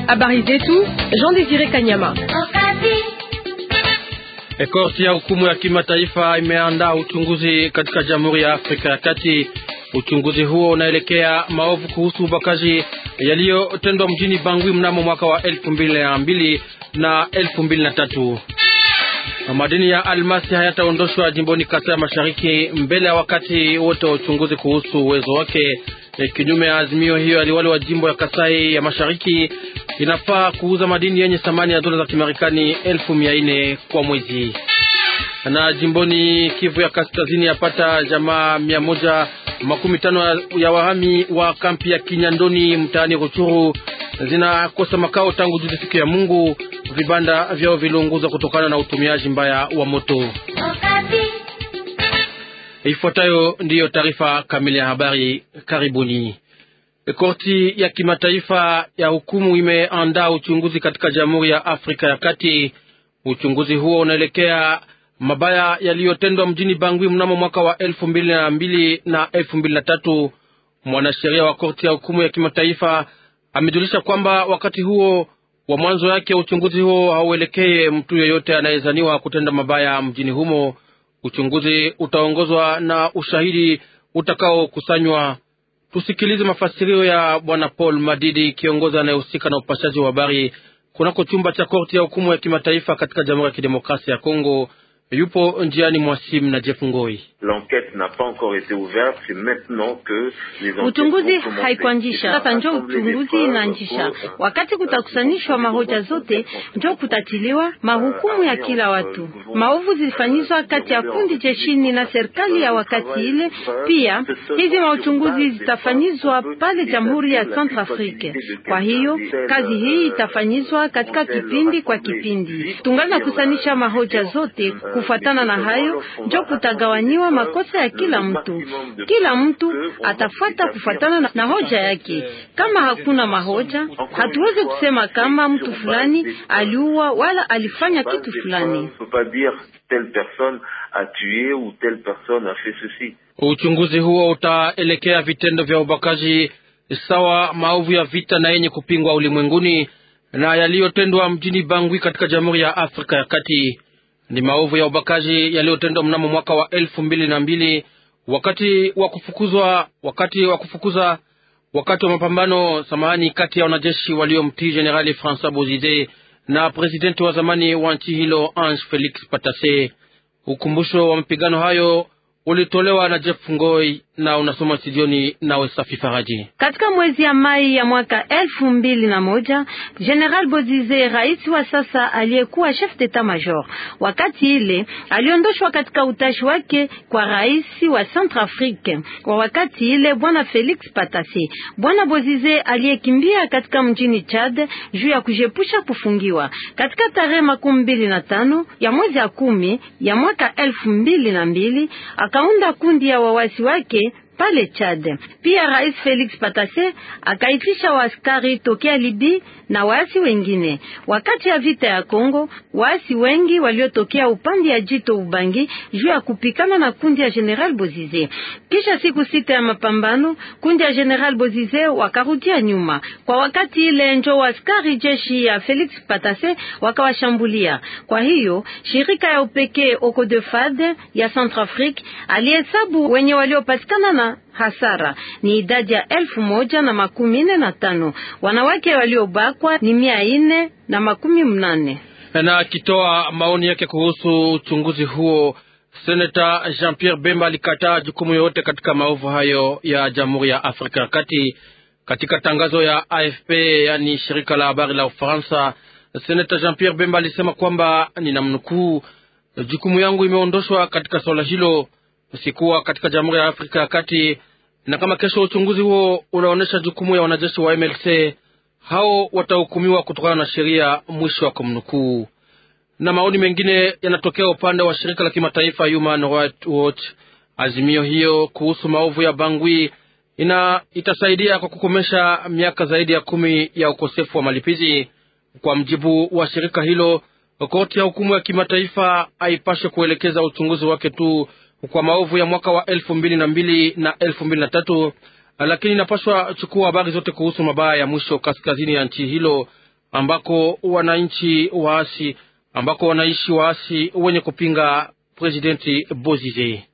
Habari zetu Jean Desire Kanyama. Korti ya hukumu ya kimataifa imeandaa uchunguzi katika Jamhuri ya Afrika ya Kati. Uchunguzi huo unaelekea maovu kuhusu ubakaji yaliyotendwa mjini Bangui mnamo mwaka wa elfu mbili na mbili na elfu mbili na tatu. Madini ya almasi hayataondoshwa jimboni Kasai ya Mashariki mbele ya wakati wote wa uchunguzi kuhusu uwezo wake. E, kinyume ya azimio hiyo, aliwali wa jimbo ya Kasai ya Mashariki inafaa kuuza madini yenye thamani ya dola za Kimarekani elfu mia nne kwa mwezi. Na jimboni Kivu ya Kaskazini yapata jamaa mia moja makumi tano ya wahami wa kampi ya Kinyandoni mtaani Ruchuru zinakosa makao tangu juzi siku ya Mungu. Vibanda vyao viliunguzwa kutokana na utumiaji mbaya wa moto. Ifuatayo ndiyo taarifa kamili ya habari. Karibuni. Korti ya kimataifa ya hukumu imeandaa uchunguzi katika Jamhuri ya Afrika ya Kati. Uchunguzi huo unaelekea mabaya yaliyotendwa mjini Bangui mnamo mwaka wa elfu mbili na mbili na elfu mbili na tatu. Mwanasheria wa korti ya hukumu ya kimataifa amejulisha kwamba wakati huo wa mwanzo yake uchunguzi huo hauelekee mtu yeyote anayezaniwa kutenda mabaya mjini humo. Uchunguzi utaongozwa na ushahidi utakaokusanywa. Tusikilize mafasirio ya bwana Paul Madidi, kiongozi anayehusika na upashaji wa habari kunako chumba cha korti ya hukumu ya kimataifa katika Jamhuri ya Kidemokrasia ya Kongo. Yupo njiani mwasim na Jeff Ngoi. Uchunguzi haikuanzisha sasa, njo uchunguzi inaanzisha. Wakati kutakusanishwa mahoja zote, njo kutatiliwa mahukumu ya kila watu. Maovu zilifanyizwa kati ya kundi jeshini na serikali ya wakati ile. Pia hizi mauchunguzi zitafanyizwa pale Jamhuri ya Centrafrique. Kwa hiyo kazi hii itafanyizwa katika kipindi kwa kipindi, tungana kusanisha mahoja zote kufuatana na hayo njo kutagawanyiwa makosa ya kila mtu. Kila mtu atafuata kufuatana na hoja yake. Kama hakuna mahoja, hatuwezi kusema kama mtu fulani aliua wala alifanya kitu fulani. Uchunguzi huo utaelekea vitendo vya ubakaji sawa maovu ya vita na yenye kupingwa ulimwenguni na yaliyotendwa mjini Bangui katika Jamhuri ya Afrika ya Kati ni maovu ya ubakaji yaliyotendwa mnamo mwaka wa elfu mbili na mbili wakati wa kufukuzwa wakati wa kufukuza wakati wa mapambano samahani, kati ya wanajeshi waliomtii Jenerali Francois Bozize na presidenti wa zamani wa nchi hilo Ange Felix Patasse. Ukumbusho wa mapigano hayo ulitolewa na Jeff Ngoi na unasoma studioni nawe Safi Faraji. Katika mwezi ya Mai ya mwaka elfu mbili na moja General Bozize, rais wa sasa aliyekuwa chef d'etat major, wakati ile aliondoshwa katika utashi wake kwa rais wa Centrafrique kwa wakati ile bwana Felix Patasse. Bwana Bozize aliyekimbia katika mjini Chad juu ya kujepusha kufungiwa. Katika tarehe makumi mbili na tano ya mwezi ya kumi ya mwaka elfu mbili na mbili akaunda kundi ya wawasi wake pale Chad. Pia Rais Felix Patasse akaitisha waaskari tokea Libi na waasi wengine. Wakati ya vita ya Kongo, waasi wengi waliotokea upande ya jito Ubangi juu ya kupikana na kundi ya General Bozize. Kisha siku sita ya mapambano, kundi ya General Bozize wakarudia nyuma. Kwa wakati ile njo waaskari jeshi ya Felix Patasse wakawashambulia. Kwa hiyo shirika ya upekee Ocodefad ya Centrafrique alihesabu wenye waliopatikana na hasara ni idadi ya elfu moja na makumi nne na tano. Wanawake waliobakwa ni mia nne na makumi mnane. Na akitoa maoni yake kuhusu uchunguzi huo, seneta Jean Pierre Bemba alikataa jukumu yoyote katika maovu hayo ya Jamhuri ya Afrika ya Kati. Katika tangazo ya AFP, yani shirika la habari la Ufaransa, seneta Jean Pierre Bemba alisema kwamba, ninamnukuu, jukumu yangu imeondoshwa katika swala hilo sikuwa katika Jamhuri ya Afrika ya Kati, na kama kesho uchunguzi huo unaonyesha jukumu ya wanajeshi wa MLC, hao watahukumiwa kutokana na sheria. Mwisho wa kumnukuu. Na maoni mengine yanatokea upande wa shirika la kimataifa Human Rights Watch. Azimio hiyo kuhusu maovu ya Bangui ina itasaidia kwa kukomesha miaka zaidi ya kumi ya ukosefu wa malipizi. Kwa mjibu wa shirika hilo, koti ya hukumu ya kimataifa haipashe kuelekeza uchunguzi wake tu kwa maovu ya mwaka wa elfu mbili na mbili na elfu mbili na tatu lakini inapaswa chukua habari zote kuhusu mabaya ya mwisho kaskazini ya nchi hilo, ambako wananchi waasi ambako wanaishi waasi wenye kupinga presidenti Bozize.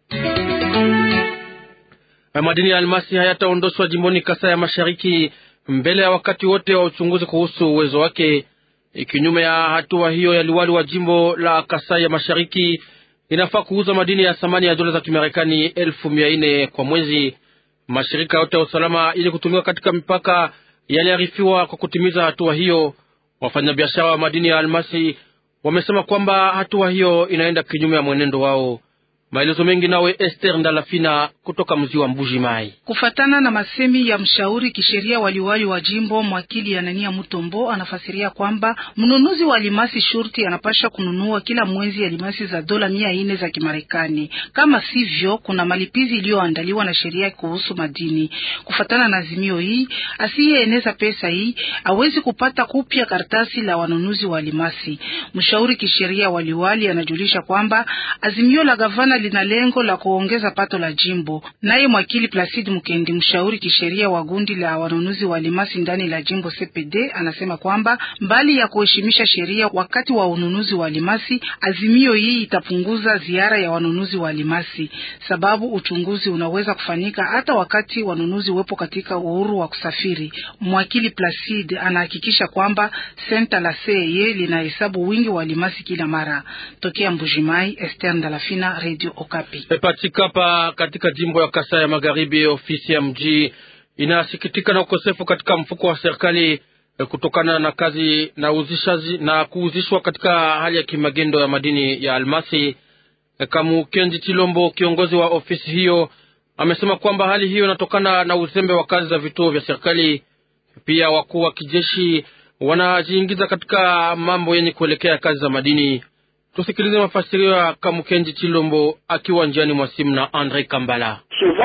Madini ya almasi hayataondoshwa jimboni Kasai ya Mashariki mbele ya wakati wote wa uchunguzi kuhusu uwezo wake. Kinyume ya hatua hiyo ya liwali wa jimbo la Kasai ya Mashariki, inafaa kuuza madini ya thamani ya dola za Kimarekani elfu mia nne kwa mwezi. Mashirika yote ya usalama ili kutumika katika mipaka yaliarifiwa kwa kutimiza hatua hiyo. Wafanyabiashara wa madini ya almasi wamesema kwamba hatua hiyo inaenda kinyume ya mwenendo wao. Maelezo mengi nawe Esther Ndalafina kutoka mji wa Mbuji Mai. Kufatana na masemi ya mshauri kisheria waliwali wa jimbo mwakili Anania Mutombo, anafasiria kwamba mnunuzi wa alimasi shurti anapasha kununua kila mwezi alimasi za dola mia nne za Kimarekani. Kama sivyo, kuna malipizi iliyoandaliwa na sheria kuhusu madini. Kufatana na azimio hii, asiyeeneza pesa hii awezi kupata kupya karatasi la wanunuzi wa alimasi. Mshauri kisheria waliwali anajulisha kwamba azimio la gavana lina lengo la kuongeza pato la jimbo. Naye mwakili Placide Mukendi, mshauri kisheria wa gundi la wanunuzi wa alimasi ndani la jimbo CPD, anasema kwamba mbali ya kuheshimisha sheria wakati wa ununuzi wa alimasi, azimio hii itapunguza ziara ya wanunuzi wa alimasi, sababu uchunguzi unaweza kufanyika hata wakati wanunuzi wepo katika uhuru wa kusafiri. Mwakili Placide anahakikisha kwamba senta la CEE linahesabu wingi wa alimasi kila mara. Tokea Mbujimai, Esther Ndalafina, Radio Okapi. Patikapa katika jimbo ya Kasai ya Magharibi, ofisi ya mji inasikitika na ukosefu katika mfuko wa serikali kutokana na kazi na uzishaji na kuuzishwa katika hali ya kimagendo ya madini ya almasi. Kamukenji Chilombo, kiongozi wa ofisi hiyo, amesema kwamba hali hiyo inatokana na uzembe wa kazi za vituo vya serikali. Pia wakuu wa kijeshi wanajiingiza katika mambo yenye kuelekea kazi za madini. Tusikilize mafasirio ya Kamukenji Chilombo akiwa njiani mwa simu na Andre Kambala.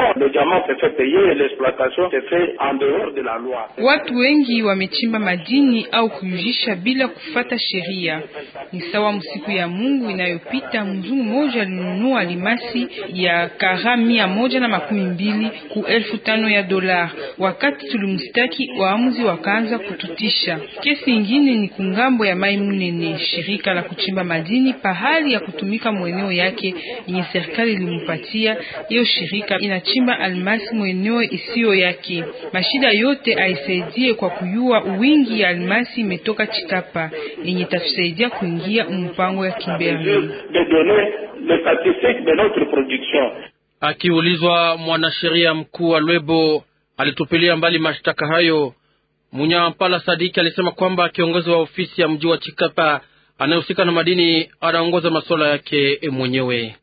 Watu wengi wamechimba madini au kuyujisha bila kufata sheria. Ni sawa msiku ya Mungu inayopita, mzungu mmoja alinunua alimasi ya kara mia moja na makumi mbili ku elfu tano ya dola. Wakati tulimstaki, waamuzi wakaanza kututisha. Kesi ingine ni kungambo ya Mai Munene, shirika la kuchimba madini pahali ya kutumika mweneo yake yenye serikali ilimpatia. Hiyo shirika inachimba almasi mweneo isiyo yake. Mashida yote aisaidie kwa kuyua wingi ya almasi imetoka Chitapa yenye tatusaidia kuingia mpango ya Kimberley. Akiulizwa, mwanasheria mkuu wa Lwebo alitupilia mbali mashtaka hayo. Munyampala Sadiki alisema kwamba kiongozi wa ofisi ya mji wa Chikapa anayehusika na madini anaongoza masuala yake mwenyewe.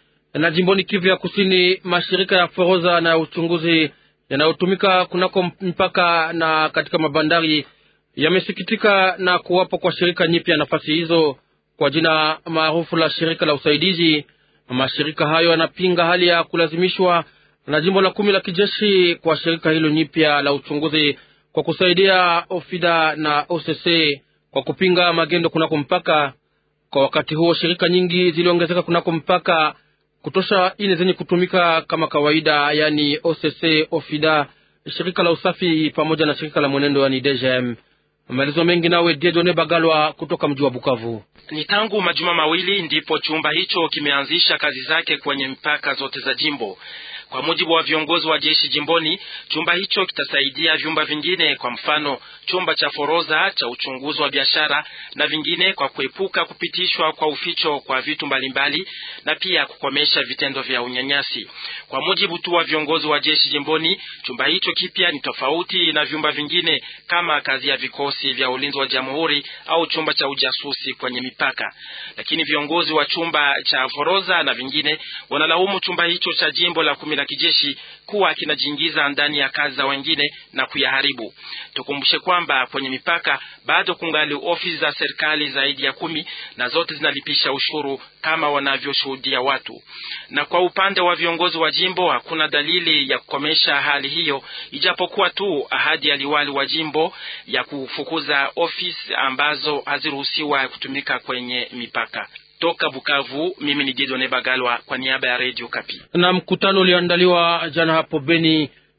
Na jimboni Kivu ya Kusini, mashirika ya forodha na uchunguzi yanayotumika kunako mpaka na katika mabandari yamesikitika na kuwapo kwa shirika nyipya nafasi hizo kwa jina maarufu la shirika la usaidizi. Mashirika hayo yanapinga hali ya kulazimishwa na jimbo la kumi la kijeshi kwa shirika hilo nyipya la uchunguzi kwa kusaidia OFIDA na OCC kwa kupinga magendo kunako mpaka. Kwa wakati huo, shirika nyingi ziliongezeka kunako mpaka kutosha ine zenye kutumika kama kawaida, yani OCC, OFIDA, shirika la usafi pamoja na shirika la mwenendo, yani DGM. Maelezo mengi nawe Diedone Bagalwa kutoka mji wa Bukavu. Ni tangu majuma mawili ndipo chumba hicho kimeanzisha kazi zake kwenye mpaka zote za jimbo. Kwa mujibu wa viongozi wa jeshi jimboni, chumba hicho kitasaidia vyumba vingine, kwa mfano chumba cha forodha cha uchunguzi wa biashara na vingine, kwa kuepuka kupitishwa kwa uficho kwa vitu mbalimbali na pia kukomesha vitendo vya unyanyasi. Kwa mujibu tu wa viongozi wa jeshi jimboni, chumba hicho kipya ni tofauti na vyumba vingine kama kazi ya vikosi vya ulinzi wa jamhuri au chumba cha ujasusi kwenye mipaka. Lakini viongozi wa chumba cha forodha na vingine wanalaumu chumba hicho cha jimbo la kumi la kijeshi kuwa kinajiingiza ndani ya kazi za wengine na kuyaharibu. Tukumbushe kwamba kwenye mipaka bado kungali ofisi za serikali zaidi ya kumi na zote zinalipisha ushuru kama wanavyoshuhudia watu. Na kwa upande wa viongozi wa jimbo hakuna dalili ya kukomesha hali hiyo, ijapokuwa tu ahadi ya liwali wa jimbo ya kufukuza ofisi ambazo haziruhusiwa kutumika kwenye mipaka. Toka Bukavu, mimi ni Gideon Bagalwa kwa niaba ya Radio Kapi. Na mkutano ulioandaliwa jana hapo Beni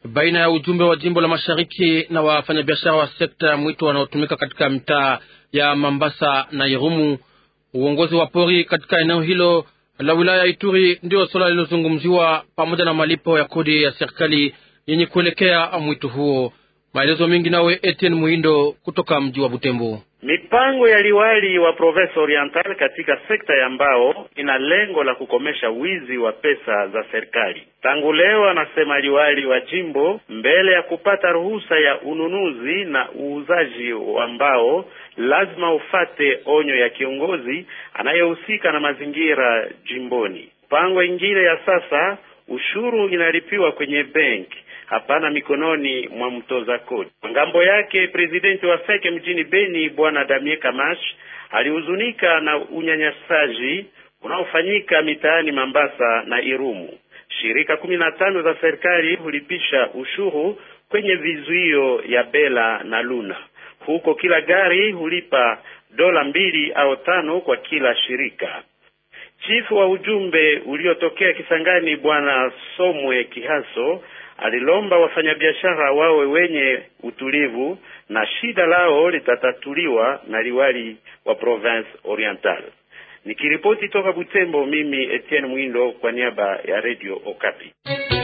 baina ya ujumbe wa jimbo la mashariki na wafanyabiashara wa sekta ya mwito wanaotumika katika mitaa ya Mambasa na Irumu. Uongozi wa pori katika eneo hilo la wilaya ya Ituri ndio suala lilozungumziwa pamoja na malipo ya kodi ya serikali yenye kuelekea mwito huo. Maelezo mengi nawe Etienne Muhindo kutoka mji wa Butembo. Mipango ya liwali wa Province Oriental katika sekta ya mbao ina lengo la kukomesha wizi wa pesa za serikali. Tangu leo, anasema liwali wa jimbo, mbele ya kupata ruhusa ya ununuzi na uuzaji wa mbao, lazima ufate onyo ya kiongozi anayehusika na mazingira jimboni. Mpango ingine ya sasa, ushuru inalipiwa kwenye benki hapana mikononi mwa mtoza kodi. Ngambo yake presidenti wa feke mjini Beni bwana Damie Kamash alihuzunika na unyanyasaji unaofanyika mitaani Mambasa na Irumu. Shirika kumi na tano za serikali hulipisha ushuru kwenye vizuio ya Bela na Luna. Huko kila gari hulipa dola mbili au tano kwa kila shirika. Chifu wa ujumbe uliotokea Kisangani bwana Somwe Kihaso alilomba wafanyabiashara wawe wenye utulivu na shida lao litatatuliwa na liwali wa Province Oriental. Nikiripoti toka Butembo, mimi Etienne Mwindo kwa niaba ya Radio Okapi.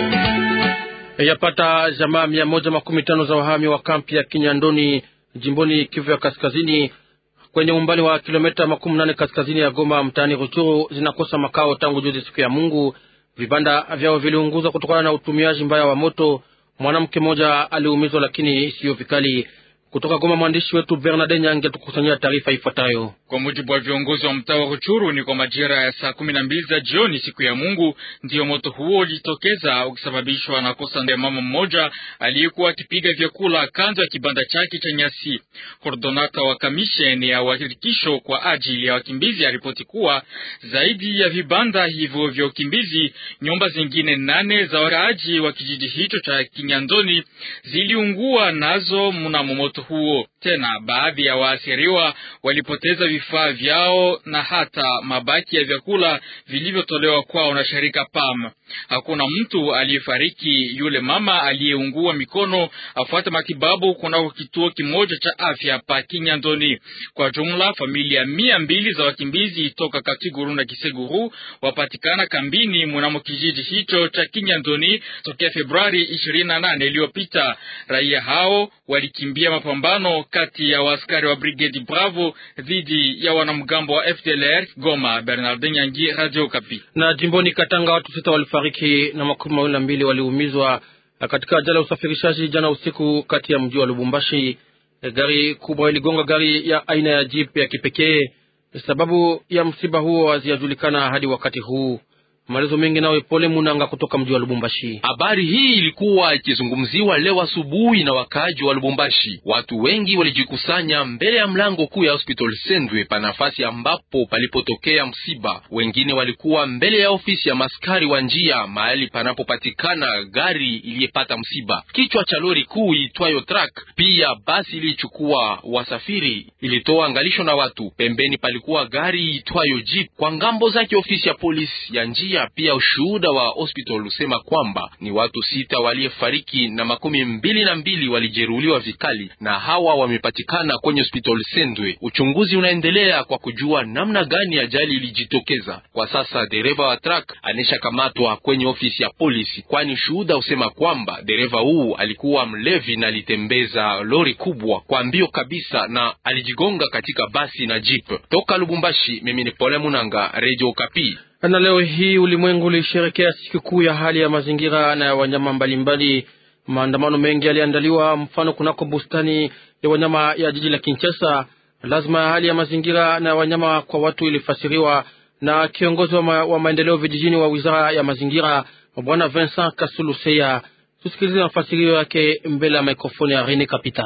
Yapata jamaa mia moja makumi tano za wahami wa kampi ya Kinyandoni jimboni Kivu ya Kaskazini kwenye umbali wa kilomita makumi nane kaskazini ya Goma mtaani Ruchuru zinakosa makao tangu juzi siku ya Mungu. Vibanda vyao viliunguzwa kutokana na utumiaji mbaya wa moto. Mwanamke mmoja aliumizwa, lakini siyo vikali. Kutoka Goma, mwandishi wetu Bernard Nyange tukusanyia taarifa ifuatayo. Kwa mujibu wa viongozi wa mtaa wa Ruchuru, ni kwa majira ya saa kumi na mbili za jioni siku ya Mungu ndiyo moto huo ulijitokeza ukisababishwa na kosa ya mama mmoja aliyekuwa akipiga vyakula kando ya kibanda chake cha nyasi. Kordonata wa kamisheni ya uhakikisho kwa ajili ya wakimbizi aripoti kuwa zaidi ya vibanda hivyo vya ukimbizi, nyumba zingine nane za wakaaji wa kijiji hicho cha Kinyandoni ziliungua nazo mnamo moto huo. Tena baadhi ya waasiriwa walipoteza vifaa vyao na hata mabaki ya vyakula vilivyotolewa kwao na shirika PAM. Hakuna mtu aliyefariki. Yule mama aliyeungua mikono afuate matibabu kunako kituo kimoja cha afya pa Kinyandoni. Kwa jumla familia mia mbili za wakimbizi toka Katiguru na Kiseguru wapatikana kambini mnamo kijiji hicho cha Kinyandoni tokea Februari ishirini na nane iliyopita. Raia hao walikimbia mapambano kati ya waaskari wa Brigade Bravo dhidi ya wanamgambo wa FDLR. Goma, Bernard Nyangi, Radio Kapi. Na jimboni Katanga watu sita walifariki na makumi mawili na mbili waliumizwa katika ajali ya usafirishaji jana usiku kati ya mji wa Lubumbashi. Gari kubwa iligonga gari ya aina ya jeep ya kipekee. Sababu ya msiba huo hazijajulikana hadi wakati huu. Maelezo mengi nawe Pole Munanga kutoka mji wa Lubumbashi. Habari hii ilikuwa ikizungumziwa leo asubuhi na wakaaji wa Lubumbashi. Watu wengi walijikusanya mbele ya mlango kuu ya hospital Sendwe pa nafasi ambapo palipotokea msiba. Wengine walikuwa mbele ya ofisi ya maskari wa njia mahali panapopatikana gari iliyepata msiba. Kichwa cha lori kuu itwayo truck, pia basi ilichukua wasafiri, ilitoa angalisho na watu. Pembeni palikuwa gari itwayo jeep. Kwa ngambo zake ofisi ya polisi ya njia pia ushuhuda wa hospital usema kwamba ni watu sita waliyefariki na makumi mbili na mbili walijeruhiwa vikali, na hawa wamepatikana kwenye hospital Sendwe. Uchunguzi unaendelea kwa kujua namna gani ajali ilijitokeza. Kwa sasa dereva wa truck aneshakamatwa kwenye ofisi ya polisi, kwani shuhuda usema kwamba dereva huu alikuwa mlevi na alitembeza lori kubwa kwa mbio kabisa na alijigonga katika basi na jeep. Toka Lubumbashi, mimi ni Pole Munanga, Radio Kapi. Na leo hii ulimwengu ulisherekea sikukuu ya hali ya mazingira na ya wanyama mbalimbali. Maandamano mengi yaliandaliwa, mfano kunako bustani ya wanyama ya jiji la Kinshasa. Lazima ya hali ya mazingira na ya wanyama kwa watu ilifasiriwa na kiongozi wa, ma, wa maendeleo vijijini wa wizara ya mazingira Bwana Vincent Kasuluseya. Tusikilize mafasirio yake mbele ya mikrofoni ya Rene Kapita.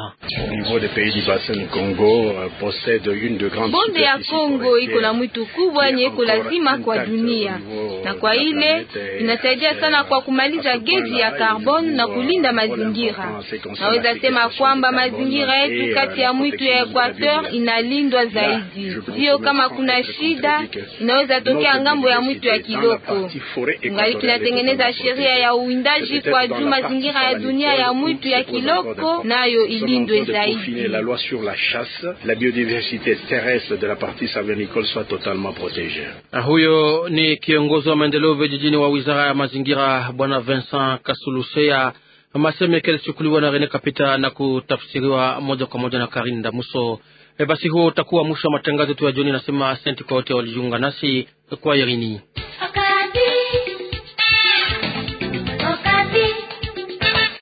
Bonde ya Kongo iko na mwitu kubwa yenye iko lazima kwa dunia, na kwa ile inasaidia sana kwa kumaliza gesi ya carbon na kulinda mazingira. Naweza sema kwamba mazingira yetu kati ya mwitu ya Equateur inalindwa zaidi. Ndio kama kuna shida inaweza tokea ngambo ya mwitu ya Kiloko. Ngali tunatengeneza sheria ya uwindaji kwa juma mazingira ya dunia ya mwitu ya Kiloko nayo ilindwe zaidi. La loi sur la chasse, la biodiversité terrestre de la partie savernicole soit totalement protégée. Huyo ni kiongozi wa maendeleo vijijini wa wizara ya mazingira bwana Vincent Kasuluseya. Maseme yake yalichukuliwa na Rene Kapita na kutafsiriwa moja kwa moja na Karin Damuso. E, basi huo utakuwa mwisho wa matangazo yetu ya jioni. Nasema asante kwa wote walijiunga nasi kwa Irini.